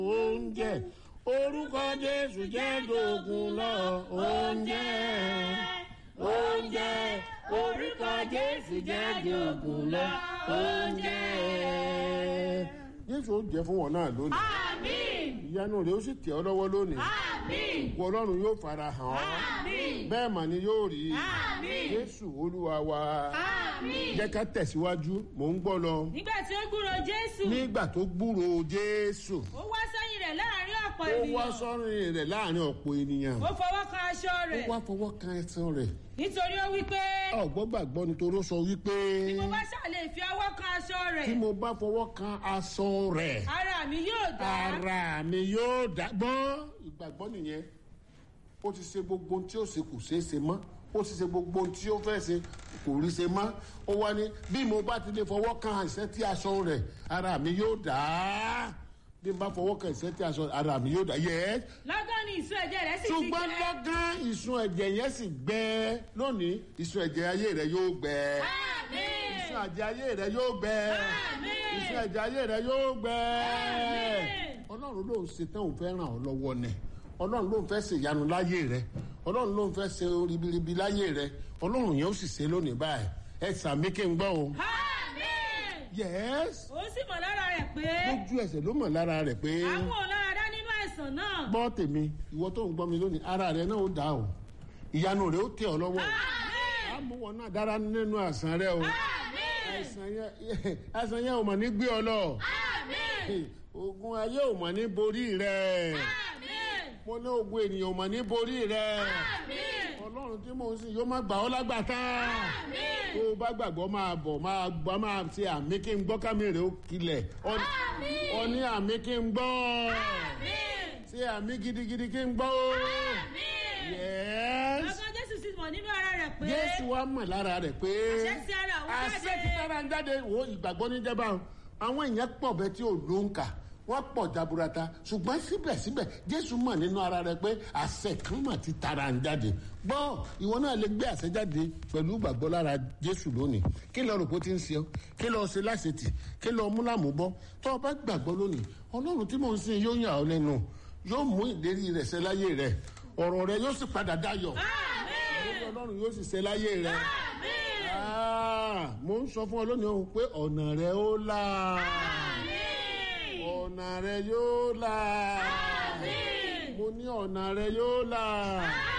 oúnjẹ orúkọ jésù jẹ́ dògùn lọ oúnjẹ oúnjẹ orúkọ jésù jẹ́ dògùn lọ oúnjẹ. jésù ó jẹ fún wọn náà lónìí Àmín. ìyanu rẹ ó sì tẹ ọ lọ́wọ́ lónìí Àmín. ìwọ ọlọ́run yóò fara hàn ọ́ Àmín. bẹ́ẹ̀ mà ni yóò rí Àmín. jésù olúwa wa Àmín. jẹ́ ká tẹ̀síwájú mò ń gbọ́ lọ Nígbà tí ó gbúrò Jésù, nígbà tó gbúrò jésù ó wá sẹ́yìn rẹ̀ láàrin ọ̀pọ̀ ó wá ènìyàn. sọ́rin rẹ̀ láàrin ọ̀pọ̀ ènìyàn Ó fọwọ́ kan aṣọ ó rẹ̀. wá fọwọ́ kan ẹsẹ̀ rẹ̀ Nítorí ó wí pé ọ̀gbọ́n gbàgbọ́ nítorí ó sọ wípé bí mo bá ṣàlè fi ọwọ́ kan aṣọ tí rẹ̀, mo bá fọwọ́ kan aṣọ rẹ̀ ara mi yóò dá. ara mi yóò dá gbọ́n ìgbàgbọ́ nìyẹn ó ti ṣe gbogbo ohun tí ó ṣe kò ṣeé ṣe mọ́ ó ti ṣe gbogbo ohun tí ó fẹ́ ṣe kò rí ṣe mọ́ ó wá ní bí mo bá ti lè fọwọ́ kan àṣẹ tí aṣọ rẹ̀ ara mi yóò dá bí mo bá fọwọ́ kan àṣẹ tí aṣọ ara mi yóò dá yẹ Lọ́gán ni ìsun ẹ̀jẹ̀ rẹ̀ sì ti ṣùgbọ́n gbẹ. lọ́gán ìsun ẹ̀jẹ̀ yẹn sì gbẹ lónìí ìsun ẹ̀jẹ̀ ayé rẹ̀ yóò gbẹ ìsun Àmín. ẹ̀jẹ̀ ayé rẹ̀ yóò gbẹ Àmín. ìsun ẹ̀jẹ̀ ayé rẹ̀ yóò gbẹ Àmín. ọlọ́run ló ń ṣe tán òun fẹ́ ràn ọ́ lọ́wọ́ ni ọlọ́run ló ń fẹ́ ṣe ìyanu láyé rẹ ọlọ́run ló ń fẹ́ ṣe ribiribi láyé rẹ ọlọ́run yẹn ó sì ṣe lónìí báyìí ẹ sàmí kí n gbọ́ o. Àmín. yes Ó sì mọ̀ lára rẹ̀ pé lójú ẹsẹ̀ ló mọ̀ lára rẹ̀ pé àwọn ò lára dá nínú àìsàn náà. gbọ́ tèmi ìwọ tó ń gbọ́ mi lónìí ara rẹ náà ó dá o ìyanu rẹ ó tẹ ọ lọ́wọ́ Àmín. àmúwọ náà dára nínú àìsàn rẹ o Àmín. àìsàn yẹn àìsàn yẹn ò mọ̀ ní gbé ọ lọ Àmín. ogun ayé ò mọ̀ ní borí rẹ Àmín. mo ní ogun ènìyàn ò mọ̀ ní borí rẹ. Àmín. ọlọ́run tí mò ń sìn yóò má gbà ọ́ lágbàtà Àmín. tó o bá gbàgbọ́ máa bọ̀ máa gbọ́ máa ṣe àmì kí n gbọ́ kámi rè ó kilẹ̀ Ọ- Àmín. ọ ní àmì kí n gbọ́ Àmín. ṣe àmì gidigidi kí n gbọ́ Àmín. yẹ́s Lọ́gán Jésù sì mọ̀ nínú ara rẹ̀ pé jésù wa mọ̀ lára rẹ̀ pé àṣẹ ti ara òun àṣẹ jáde. ti tára ń jáde wo ìgbàgbọ́ ní jẹba o. àwọn èèyàn pọ̀ bẹ́ẹ̀ tí ò ló ń kà wọ́n pọ̀ jaburata ṣùgbọ́n síbẹ̀síbẹ̀ jésù mọ̀ nínú ara rẹ̀ pé àṣẹ kan mà ti tara ń jáde gbọ́ ìwọ náà lè gbé àṣẹ jáde pẹ̀lú ìgbàgbọ́ lára jésù lónìí kí lọ rò pé ó ti ń ṣe ọ́ kí lọ ṣe láṣetì kí lọ mú lámúbọ́ tó o bá gbàgbọ́ lónìí ọlọ́run tí mò ń sìn yóò yàn ọ́ lẹ́nu yóò mú ìlérí rẹ̀ ṣẹ láyé rẹ̀ ọ̀rọ̀ rẹ̀ yóò sì padà dayọ̀ Àmín. ìlérí ọlọ́run yóò sì ṣẹ láyé rẹ̀ Àmín. Ah, mo ń sọ fún ọ lónìí o pé ọ̀nà rẹ ó là Àmín. ọ̀nà rẹ yóò là Àmín. mo ní ọ̀nà rẹ yóò là